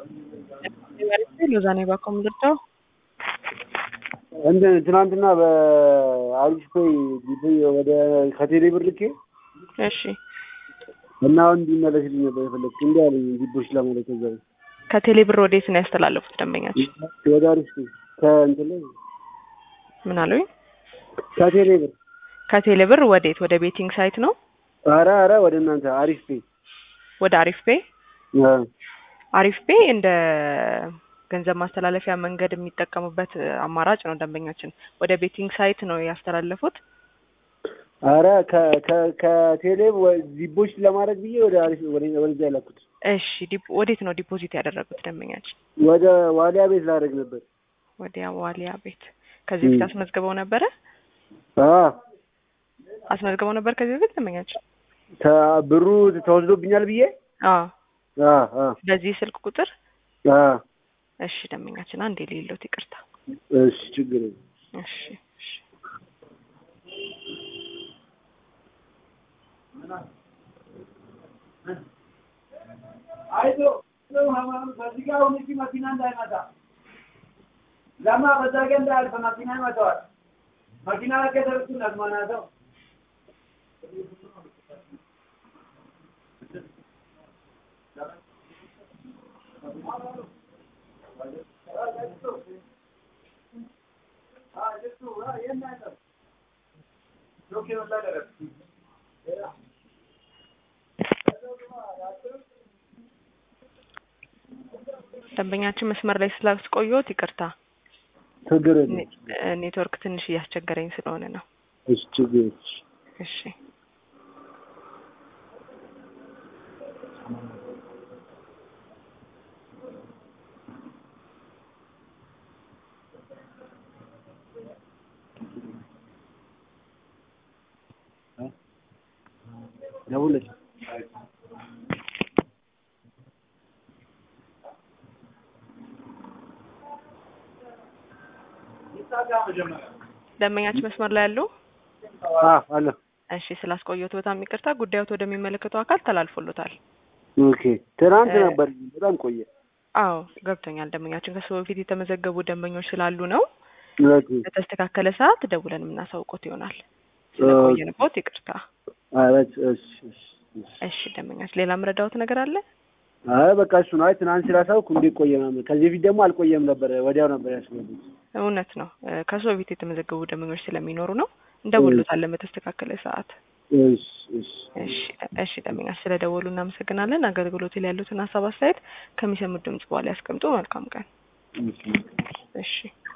ሎዛኔ ባኮም ልርዳው እንደ ትናንትና በአሪፍ ፔይ ጊዜ ወደ ከቴሌ ብር ልኬ እሺ እና አሁን እንዲመለስልኝ ነበር የፈለግኩት። እንዲህ አለኝ ዲቦች ለማለት ከዛ ከቴሌ ብር ወዴት ነው ያስተላለፉት ደንበኛችን ወደ አሪፍ ፔይ ከእንትን ላይ ምን አሉኝ ከቴሌ ብር ከቴሌ ብር ወዴት ወደ ቤቲንግ ሳይት ነው ኧረ ኧረ ወደ እናንተ አሪፍ ፔይ ወደ አሪፍ ፔይ አ አሪፍ ፔይ እንደ ገንዘብ ማስተላለፊያ መንገድ የሚጠቀሙበት አማራጭ ነው ደንበኛችን ወደ ቤቲንግ ሳይት ነው ያስተላለፉት ኧረ ከ- ከ- ከቴሌ ወ- ዲቦች ለማድረግ ብዬ ወደ አሪፍ ወደ ወደዛ የላኩት እሺ ዲፕ- ወዴት ነው ዲፖዚት ያደረጉት ደንበኛችን ወደ ዋሊያ ቤት ላደርግ ነበር። ወዲያ ዋሊያ ቤት ከዚህ በፊት አስመዝግበው ነበረ አ አስመዝግበው ነበር ከዚህ በፊት ደንበኛችን ተ- ብሩ ተወስዶብኛል ብዬ አዎ አ አ በዚህ ስልክ ቁጥር አ እሺ ደንበኛችን አንዴ ሌሎት ይቅርታ እሺ ችግር የለም። እሺ እሺ አይዞ በዚህ ጋር አሁን እዚህ መኪና እንዳይመጣ ለማ በዛ ጋ እንዳያልፍ መኪና ይመጣዋል። መኪና ከደረሱ ነግማናተው ደንበኛችን መስመር ላይ ስላስቆየሁት ይቅርታ ችግር የለም። ኔ- ኔትወርክ ትንሽ እያስቸገረኝ ስለሆነ ነው እሺ ችግር የለም። እሺ ደውለሽ ደንበኛችን መስመር ላይ ያሉ አ አለ እሺ ስላስቆየሁት በጣም ይቅርታ ጉዳዮት ወደሚመለከተው አካል ተላልፎሎታል ኦኬ ትናንት እ- ነበር በጣም ቆየ። አዎ ገብቶኛል ደንበኛችን ከሱ በፊት የተመዘገቡ ደንበኞች ስላሉ ነው ኦኬ በተስተካከለ ሰዓት ደውለን የምናሳውቆት ይሆናል ስለቆየንቦት ይቅርታ ኧረ እሺ እሺ እሺ እሺ ደንበኛችን ሌላ ምረዳውት ነገር አለ አይ በቃ እሱ ነው። አይ ትናንት ስላሳውኩ እንዴት ቆየ ምናምን። ከዚህ በፊት ደግሞ አልቆየም ነበር፣ ወዲያው ነበር ያስገቡት። እውነት ነው እ፣ ከሱ በፊት የተመዘገቡ ደንበኞች ስለሚኖሩ ነው እንደውሎታለን በተስተካከለ ሰዓት እሺ እሺ እሺ እሺ ደንበኛችን ስለደወሉ እናመሰግናለን አገልግሎት ላይ ያሉትን ሀሳብ አስተያየት ከሚሰሙት ድምጽ በኋላ ያስቀምጡ መልካም ቀን እሺ እሺ